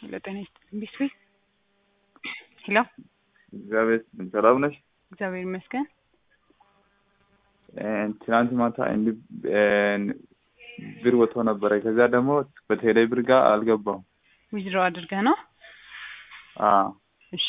ሄሎ ጤና ይስጥልኝ ቢስሪ ሄሎ እግዚአብሔር ይመስገን። ሰላም ነሽ? እግዚአብሔር ይመስገን። ትናንት ማታ እንዲህ ብር ወጥቶ ነበረ። ከዚያ ደግሞ በቴሌ ብር ጋር አልገባሁም። ዊዝድሮ አድርገህ ነው? አዎ እሺ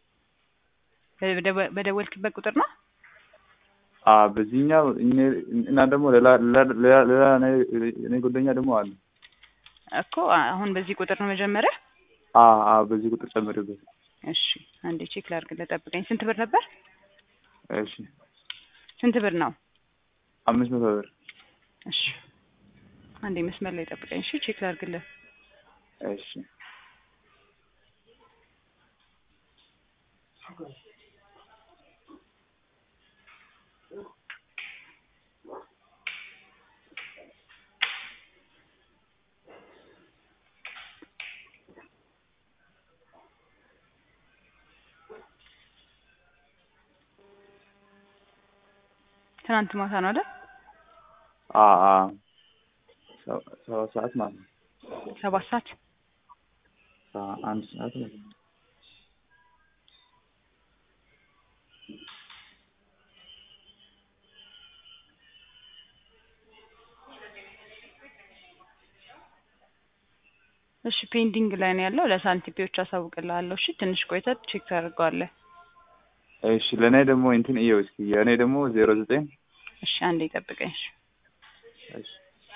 በደወ- በደወልክበት ቁጥር ነው? አዎ፣ በዚህኛው እኔ- እና ደግሞ ሌላ ሌላ- ሌላ ሌላ እኔ- እኔ ጓደኛ ደግሞ አለ። እኮ አሁን በዚህ ቁጥር ነው መጀመሪያ? አዎ አዎ፣ በዚህ ቁጥር ጨምርበት። እሺ አንዴ ቼክ ላድርግልህ፣ ጠብቀኝ። ስንት ብር ነበር? እሺ፣ ስንት ብር ነው? አምስት መቶ ብር። እሺ አንዴ መስመር ላይ ጠብቀኝ። እሺ ቼክ ላድርግልህ። እሺ ትናንት ማታ ነው አይደል? አዎ አዎ፣ ሰ- ሰባት ሰዓት ማለት ነው። ሰባት ሰዓት አዎ፣ አንድ ሰዓት ማለት ነው። እሺ ፔንዲንግ ላይ ነው ያለው። ለሳንቲፒዎች አሳውቅልሃለሁ። እሺ ትንሽ ቆይተህ ቼክ ታደርገዋለህ። እሺ፣ ለእኔ ደግሞ እንትን እየው እስኪ የእኔ ደግሞ ዜሮ ዘጠኝ እሺ አንዴ ጠብቀኝ። እሺ እሺ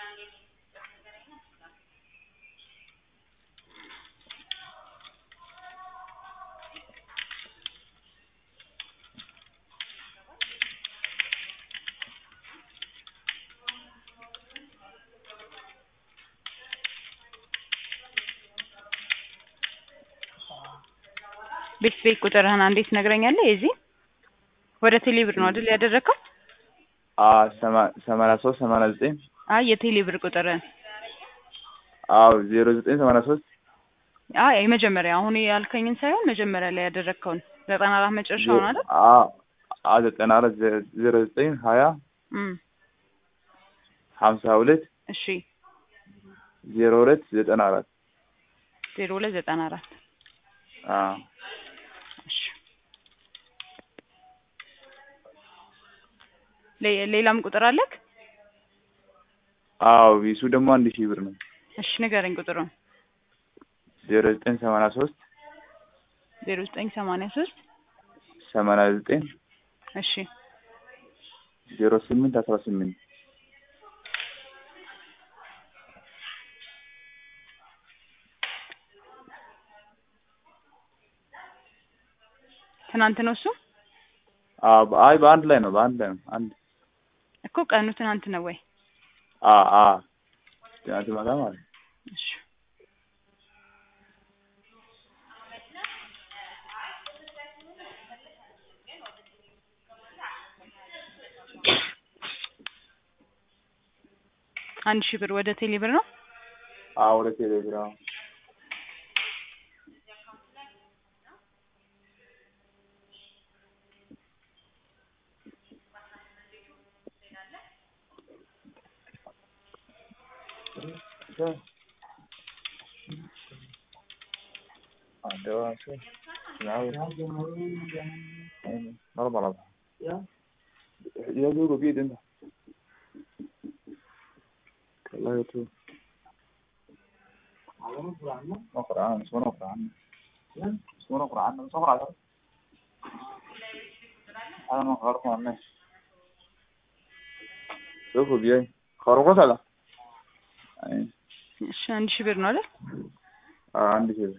ቤት ቤት ቁጥርህን አንዴ ትነግረኛለህ? የዚህ ወደ ቴሌብር ነው አይደል ያደረግከው? አዎ፣ ሰማ- ሰማንያ ሶስት ሰማንያ ዘጠኝ አይ የቴሌብር ቁጥርህን አዎ፣ ዜሮ ዘጠኝ ሰማንያ ሶስት አይ የመጀመሪያ አሁን ያልከኝን ሳይሆን መጀመሪያ ላይ ያደረግከውን ዘጠና አራት መጨረሻውን አይደል? አዎ አዎ፣ ዘጠና አራት ዜ- ዜሮ ዘጠኝ ሀያ እም ሀምሳ ሁለት እሺ ዜሮ ሁለት ዘጠና አራት ዜሮ ሁለት ዘጠና አራት አዎ እሺ ሌ- ሌላም ቁጥር አለክ? አዎ ቢሱ ደግሞ አንድ ሺህ ብር ነው። እሺ ንገረኝ ቁጥሩን። ዜሮ ዘጠኝ ሰማንያ ሶስት ዜሮ ዘጠኝ ሰማንያ ሶስት ሰማንያ ዘጠኝ እሺ ዜሮ ስምንት አስራ ስምንት ትናንት ነው እሱ አዎ በ- አይ በአንድ ላይ ነው በአንድ ላይ ነው አንድ እኮ ቀኑ ትናንት ነው ወይ? አዎ አዎ ትናንት ማታ ማለት ነው። እሺ አንድ ሺህ ብር ወደ ቴሌ ብር ነው። አዎ ወደ ቴሌግራም مرة يا زوجو بيد انت والله يا تو نقرا عنه اسمه نقرا عنه اسمه نقرا عنه بس نقرا عنه انا ما غلط ما عنه شوفوا بيي خرجوا هذا اي እሺ አንድ ሺህ ብር ነው አይደል? اه عندي كده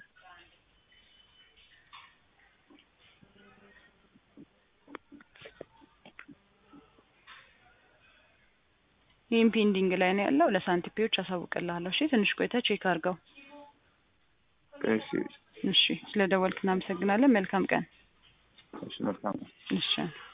ይህም ፔንዲንግ ላይ ነው ያለው። ለሳንቲፒዎች አሳውቅልሃለሁ። እሺ ትንሽ ቆይተህ ቼክ አድርገው። እሺ እሺ ስለ ደወልክ እናመሰግናለን። መልካም ቀን። እሺ መልካም እሺ